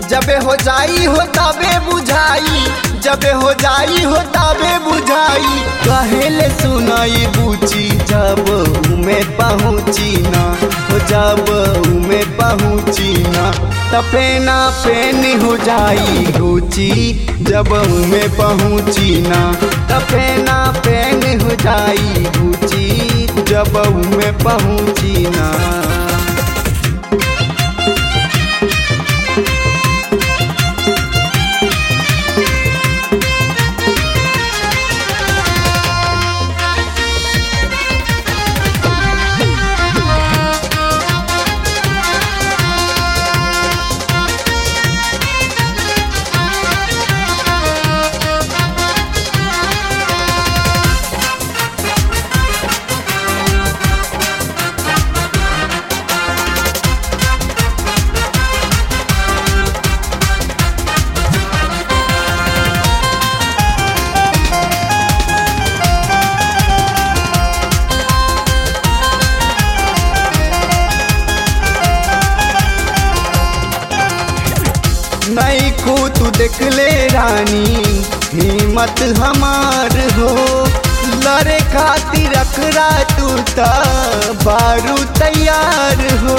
जबे हो जाई हो तबे बुझाई जबे हो जाई हो तबे बुझाई कहेले सुनाई बूची जब उमे पहुँची ना हो जब उमे पहुँची ना तपेना पेन हो जाई रुचि जब उमे पहुँची ना तपेना पेन हो जाई रुचि जब उमे पहुँची ना नहीं को तू देख ले रानी हिम्मत हमार हो लड़े खातिर रखरा तू ता बारू तैयार हो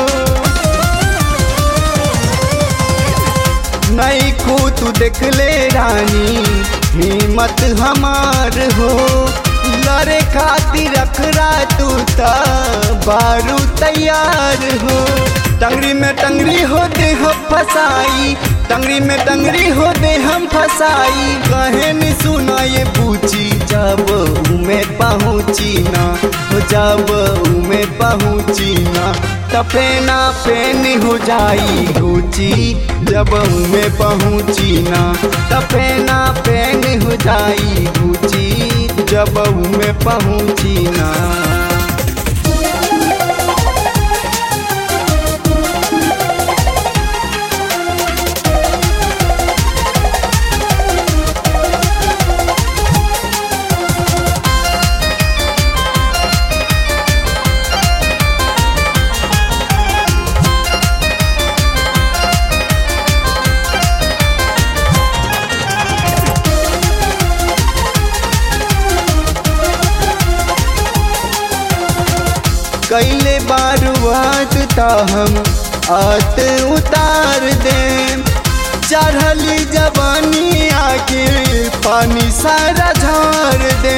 नहीं को तू देख ले रानी हिम्मत हमार हो लड़े खातिर रखरा तू ता बारू तैयार हो टंगरी में टंगरी हो दे हम फसाई टंगरी में टंगरी हो दे हम फसाई कहे नहीं सुना ये पूछी जब उमे पहुँची ना हो जब उमे पहुँची ना तपेना पेन हो जाई रुचि जब उमे पहुँची ना तपेना पेन हो जाई रुचि जब उमे पहुँची ना कैले बारुआत ता हम आत उतार दे चढ़ली जवानी आके पानी सारा झार दे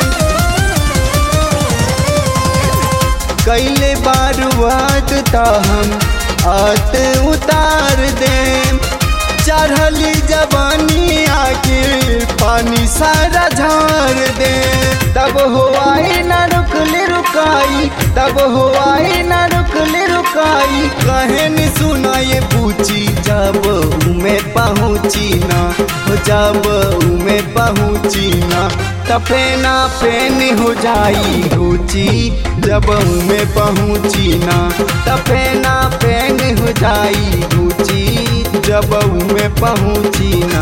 कैले बारुआत ता हम आत उतार दे चढ़ली जवानी आके पानी सारा झार दे तब हो आई ना रुकले रुकाई तब हो आई ना रुकले रुकाई कहे नहीं सुना ये पूछी जब उमे पहुँची ना जब उमे पहुँची ना तपेना पेन हो जाई रुचि जब उमे पहुँची ना तपेना पेन हो जाई रुचि जब उमे पहुँची ना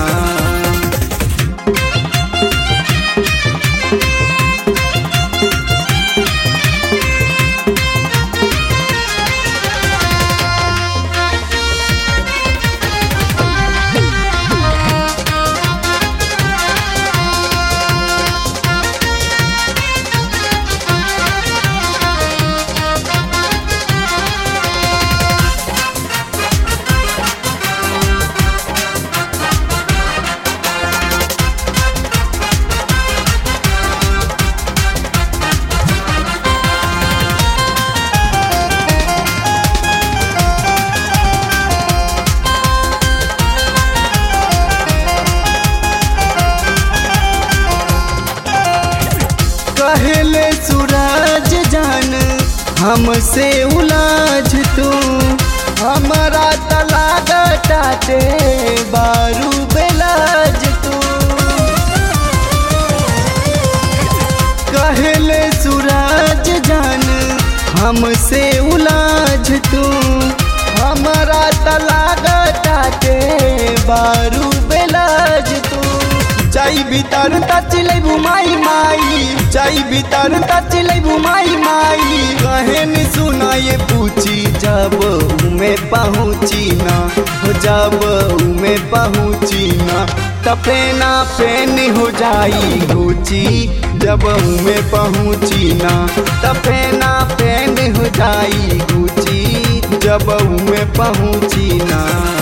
कहले सूरज जान हमसे उलाज तू हमारा तलाग टाटे बारू बेलाज तू कहले सूरज जान हमसे उलाज तू हमारा तलाग टाटे बारू बेलाज तू चाई भीतर तचिलै बुमाई माई चाई भीतर तचिलै बुमाई माई कहे नि सुना ये पूछी जब उमे पहुँची ना हो जब उमे पहुँची ना तपेना पेन हो जाई गुची जब उमे पहुँची ना तपेना पेन हो जाई गुची जब उमे पहुँची ना